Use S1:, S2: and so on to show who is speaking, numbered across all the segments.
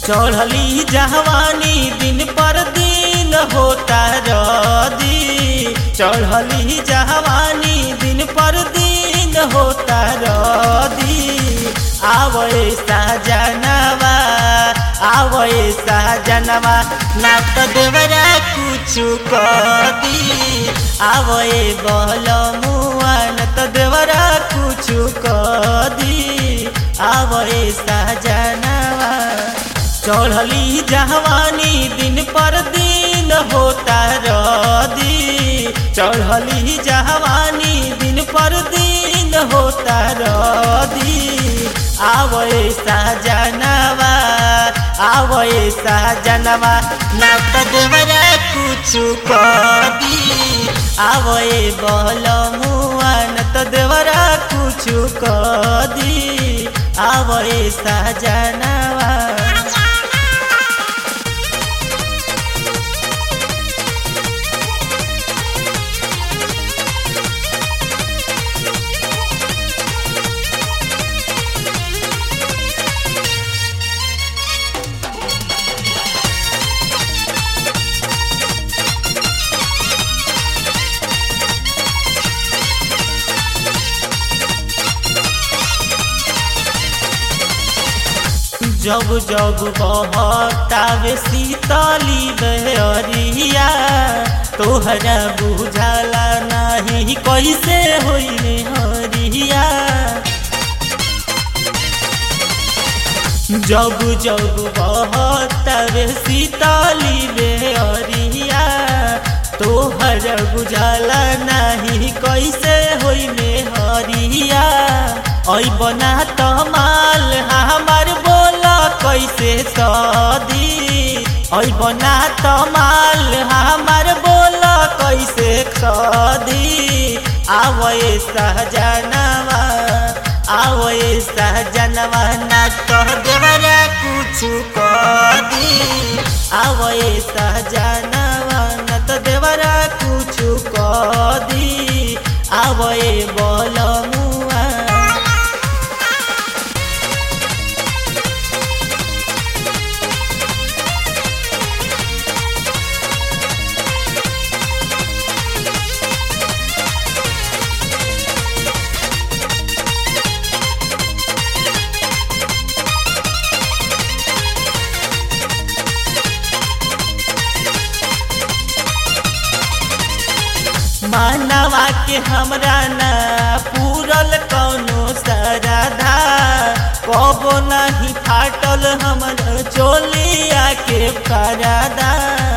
S1: चढ़ली जहवानी दिन पर दिन होता रदी चढ़ली जहवानी दिन पर दिन होता रदी आवए साजनवा आवए साजनवा ना तो देवरा कुछु कदी आवए बहल मुआ न तो देवरा कुछु कदी आवए साजनवा चढ़ली जहवानी दिन पर दिन होता रदी चढ़ली जहवानी दिन पर दिन होता रदी आवए साजनवा आवए साजनवा ना तो देवरा कुछु कदी आवए बहल मुआ न तो देवरा कुछु कदी आवए साजनवा जब जब बहतावे शीतली बहरिया तोहरा बुझाला नहीं कैसे होई हरिया जब जब बहतावे शीतली बहरिया तोहरा बुझाला नहीं कैसे होई में हरिया ऐ बना तमाल हमार बोला कैसे सदी ऐ बना तमाल हमार बोला कैसे सदी आवए सहजनवा आवए सहजनवा ना कह देवरा कुछ कदी आवए सहजनवा न तो देवरा कुछ कदी आवए बोल मुआ मानवा के हमरा ना पूरल कौनो सरधा कबो नहीं फाटल हमर चोलिया के परदा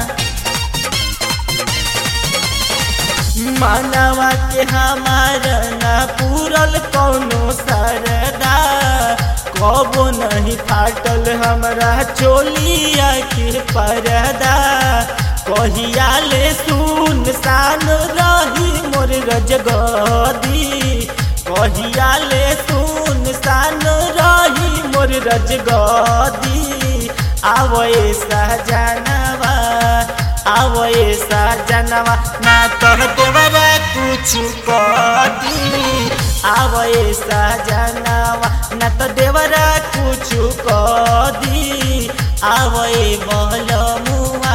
S1: मानवा के हमारा ना पूरल कौनो सरदा कबो नहीं फाटल हमरा चोलिया के परदा कहिया ले सुन सान रही मोर रजगदी कहिया ले सुन सान रही मोर रजगदी आवए सहजनवा आवए सहजनवा ना कह देवरा कुछ कदी आवए सहजनवा ना तो देवरा कुछ कदी आवए बहल मुआ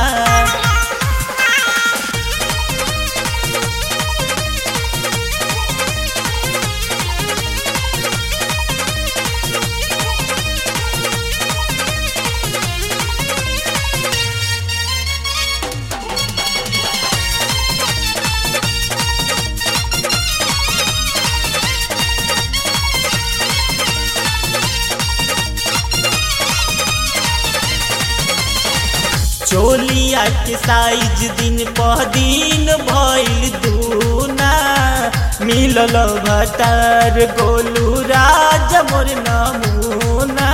S1: चोलिया के साइज दिन पर दिन भइल दूना मिलल भतार गोलू राज मोर नमूना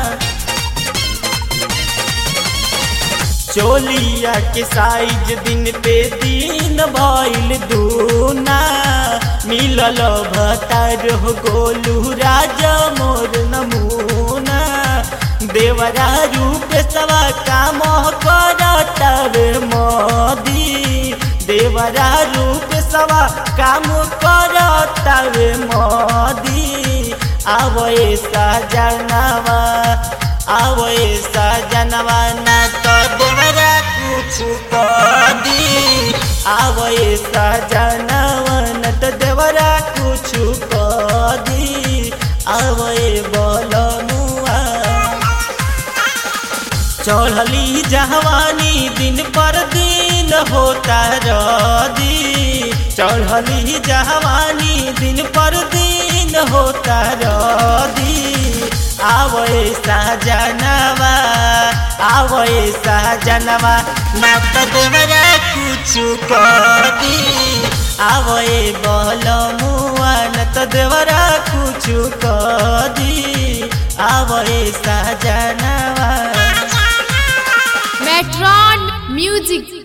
S1: चोलिया के साइज दिन पे दिन भइल दूना मिलल भतार हो गोलू राज मोर नमूना देवरा रूप सवा काम करतवे मोदी देवरा रूप सवा काम करतवे मोदी आवए सजनवा आवए सजनवा न तो देवरा कुछ कदी आवए सजनवा न तो देवरा कुछ कदी आवए बोलमुआ चढ़ली जहवानी दिन पर दिन होता रदी चढ़ली जहवानी दिन पर दिन होता रदी आवए सजनवा आवए सजनवा ना तो देवरा कुछ कदी आवए बलमुआ न तो देवरा कुछ कदी आवए सजनवा
S2: Metron Music